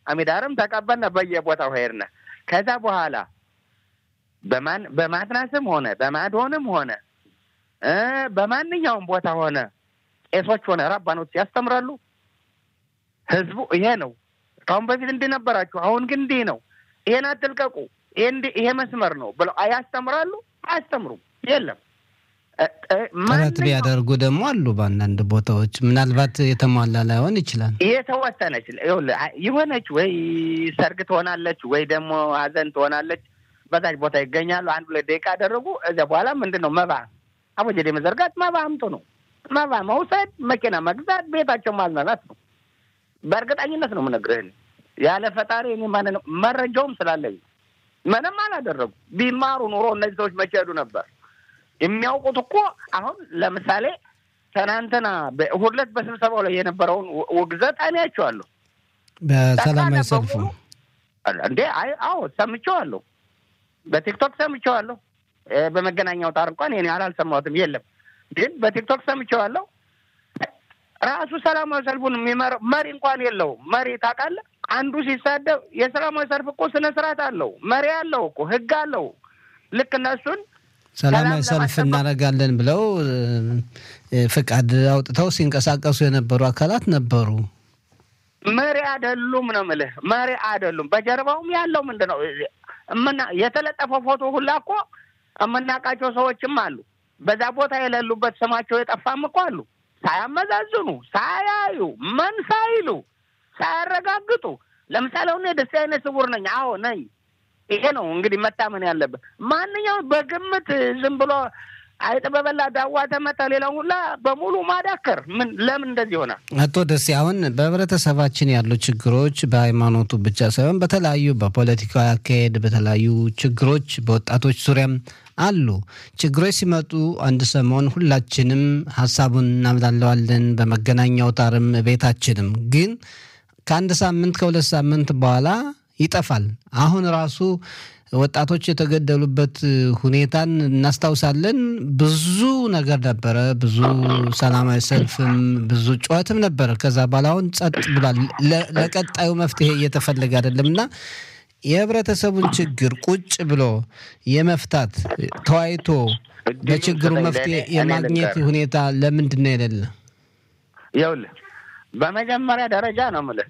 አሚዳርም ተቀበልነ በየቦታው ሄድነ። ከዛ በኋላ በማን በማትናስም ሆነ በማድሆንም ሆነ በማንኛውም ቦታ ሆነ ቄሶች ሆነ ራባኖች ያስተምራሉ። ህዝቡ ይሄ ነው ከአሁን በፊት እንዲህ ነበራችሁ፣ አሁን ግን እንዲህ ነው፣ ይሄን አትልቀቁ፣ ይሄ መስመር ነው ብለው ያስተምራሉ? አያስተምሩም። የለም ጥረት ቢያደርጉ ደግሞ አሉ በአንዳንድ ቦታዎች ምናልባት የተሟላ ላይሆን ይችላል። የተወሰነች የሆነች ወይ ሰርግ ትሆናለች ወይ ደግሞ ሀዘን ትሆናለች። በዛች ቦታ ይገኛሉ። አንድ ሁለት ደቂቃ ያደረጉ እዚያ በኋላ ምንድን ነው መባ አቦጀዴ መዘርጋት መባ አምጡ ነው። መባ መውሰድ፣ መኪና መግዛት፣ ቤታቸው ማዝናናት ነው። በእርግጠኝነት ነው የምነግርህን ያለ ፈጣሪ እኔ ማን መረጃውም ስላለኝ ምንም አላደረጉ። ቢማሩ ኑሮ እነዚህ ሰዎች መቼ ሄዱ ነበር? የሚያውቁት እኮ አሁን ለምሳሌ ትናንትና እሑድ ዕለት በስብሰባው ላይ የነበረውን ውግዘት አይቼዋለሁ። በሰላማዊ ሰልፉ እንዴ? አይ አዎ ሰምቼዋለሁ። በቲክቶክ ሰምቼዋለሁ። በመገናኛ አውታር እንኳን ይሄን ያህል አልሰማሁትም። የለም ግን በቲክቶክ ሰምቼዋለሁ። ራሱ ሰላማዊ ሰልፉን የሚመራው መሪ እንኳን የለውም። መሪ ታውቃለህ? አንዱ ሲሳደብ የሰላማዊ ሰልፍ እኮ ስነ ስርዓት አለው፣ መሪ አለው እኮ ህግ አለው። ልክ እነሱን ሰላማዊ ሰልፍ እናደርጋለን ብለው ፍቃድ አውጥተው ሲንቀሳቀሱ የነበሩ አካላት ነበሩ። መሪ አይደሉም ነው የምልህ። መሪ አይደሉም። በጀርባውም ያለው ምንድን ነው እምና የተለጠፈው ፎቶ ሁላ እኮ የምናውቃቸው ሰዎችም አሉ። በዛ ቦታ የሌሉበት ስማቸው የጠፋም እኮ አሉ። ሳያመዛዝኑ፣ ሳያዩ፣ ምን ሳይሉ፣ ሳያረጋግጡ ለምሳሌ አሁን ደስ አይነት ስውር ነኝ። አዎ ነኝ። ይሄ ነው እንግዲህ መታመን ያለበት። ማንኛውም በግምት ዝም ብሎ አይጥ በበላ ዳዋ ተመታ ሌላው ሁላ በሙሉ ማዳከር ምን ለምን እንደዚህ ይሆናል? አቶ ደሴ አሁን በህብረተሰባችን ያሉ ችግሮች በሃይማኖቱ ብቻ ሳይሆን በተለያዩ በፖለቲካዊ አካሄድ በተለያዩ ችግሮች በወጣቶች ዙሪያም አሉ። ችግሮች ሲመጡ አንድ ሰሞን ሁላችንም ሀሳቡን እናብላለዋለን፣ በመገናኛ አውታርም ቤታችንም። ግን ከአንድ ሳምንት ከሁለት ሳምንት በኋላ ይጠፋል። አሁን ራሱ ወጣቶች የተገደሉበት ሁኔታን እናስታውሳለን። ብዙ ነገር ነበረ፣ ብዙ ሰላማዊ ሰልፍም ብዙ ጩኸትም ነበረ። ከዛ በኋላ አሁን ጸጥ ብሏል። ለቀጣዩ መፍትሄ እየተፈለገ አይደለም እና የህብረተሰቡን ችግር ቁጭ ብሎ የመፍታት ተወያይቶ ለችግሩ መፍትሄ የማግኘት ሁኔታ ለምንድን ነው የሌለ? ይኸውልህ በመጀመሪያ ደረጃ ነው የምልህ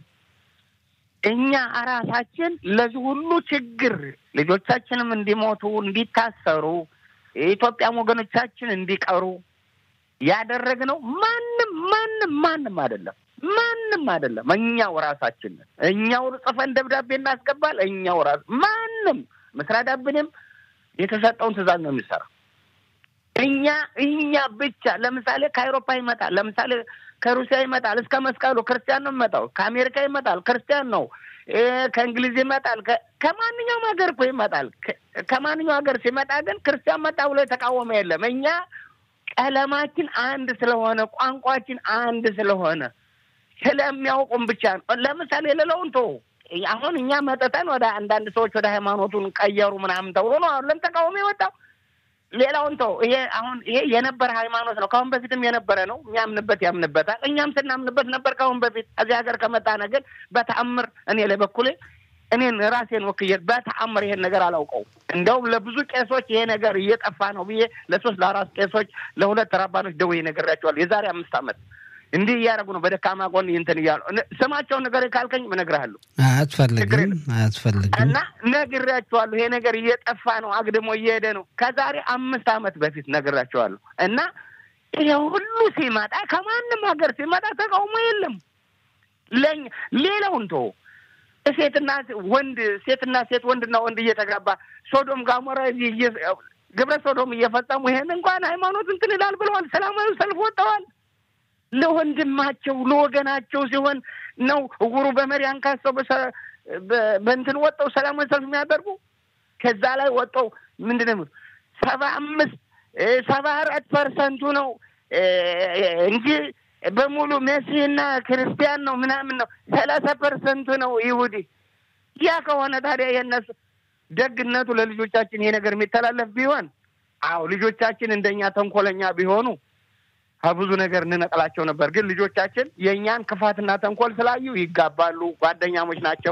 እኛ እራሳችን ለዚህ ሁሉ ችግር ልጆቻችንም እንዲሞቱ እንዲታሰሩ የኢትዮጵያም ወገኖቻችን እንዲቀሩ ያደረግነው ማንም ማንም ማንም አይደለም፣ ማንም አይደለም። እኛው ራሳችን እኛው ጽፈን ደብዳቤ እናስገባል። እኛው ራስ ማንም መስሪያ ዳብንም የተሰጠውን ትዕዛዝ ነው የሚሰራ። እኛ እኛ ብቻ ለምሳሌ ከአውሮፓ ይመጣል፣ ለምሳሌ ከሩሲያ ይመጣል፣ እስከ መስቀሉ ክርስቲያን ነው የሚመጣው። ከአሜሪካ ይመጣል፣ ክርስቲያን ነው። ከእንግሊዝ ይመጣል፣ ከማንኛውም ሀገር እኮ ይመጣል። ከማንኛውም ሀገር ሲመጣ ግን ክርስቲያን መጣ ብሎ የተቃወመ የለም። እኛ ቀለማችን አንድ ስለሆነ ቋንቋችን አንድ ስለሆነ ስለሚያውቁም ብቻ ነው። ለምሳሌ የሌለውን ቶ አሁን እኛ መጠጠን ወደ አንዳንድ ሰዎች ወደ ሃይማኖቱን ቀየሩ ምናምን ተብሎ ነው አሁን ተቃውሞ የወጣው። ሌላውን ተው። ይሄ አሁን ይሄ የነበረ ሃይማኖት ነው። ከአሁን በፊትም የነበረ ነው። የሚያምንበት ያምንበታል። እኛም ስናምንበት ነበር ከአሁን በፊት። እዚህ ሀገር ከመጣነ ግን በተአምር እኔ ለበኩሌ እኔን ራሴን ወክዬ በተአምር ይሄን ነገር አላውቀው። እንደውም ለብዙ ቄሶች ይሄ ነገር እየጠፋ ነው ብዬ ለሶስት ለአራት ቄሶች ለሁለት ረባኖች ደውዬ ነግሬያቸዋለሁ። የዛሬ አምስት ዓመት እንዲህ እያደረጉ ነው በደካማ ጎን እንትን እያሉ ስማቸውን ነገር ካልከኝ እነግርሃለሁ። አያስፈልግም አያስፈልግም እና ነግሬያቸዋለሁ። ይሄ ነገር እየጠፋ ነው፣ አግድሞ እየሄደ ነው። ከዛሬ አምስት ዓመት በፊት ነግሬያቸዋለሁ። እና ይሄ ሁሉ ሲመጣ ከማንም ሀገር ሲመጣ ተቃውሞ የለም። ለኛ ሌላውን ተወው ሴትና ወንድ ሴትና ሴት ወንድና ወንድ እየተጋባ ሶዶም ጋሞራ ግብረ ሶዶም እየፈጸሙ ይሄን እንኳን ሃይማኖት እንትን ይላል ብለዋል። ሰላማዊ ሰልፍ ወጥተዋል። ለወንድማቸው ለወገናቸው ሲሆን ነው እውሩ በመሪ አንካሰው በእንትን ወጠው ሰላማዊ ሰልፍ የሚያደርጉ ከዛ ላይ ወጠው ምንድን ነው ሰባ አምስት ሰባ አራት ፐርሰንቱ ነው እንጂ በሙሉ መሲህና ክርስቲያን ነው ምናምን ነው። ሰላሳ ፐርሰንቱ ነው ይሁዲ። ያ ከሆነ ታዲያ የነሱ ደግነቱ ለልጆቻችን ይሄ ነገር የሚተላለፍ ቢሆን አዎ ልጆቻችን እንደኛ ተንኮለኛ ቢሆኑ ከብዙ ነገር እንነቅላቸው ነበር። ግን ልጆቻችን የእኛን ክፋትና ተንኮል ስላዩ ይጋባሉ። ጓደኛሞች ናቸው።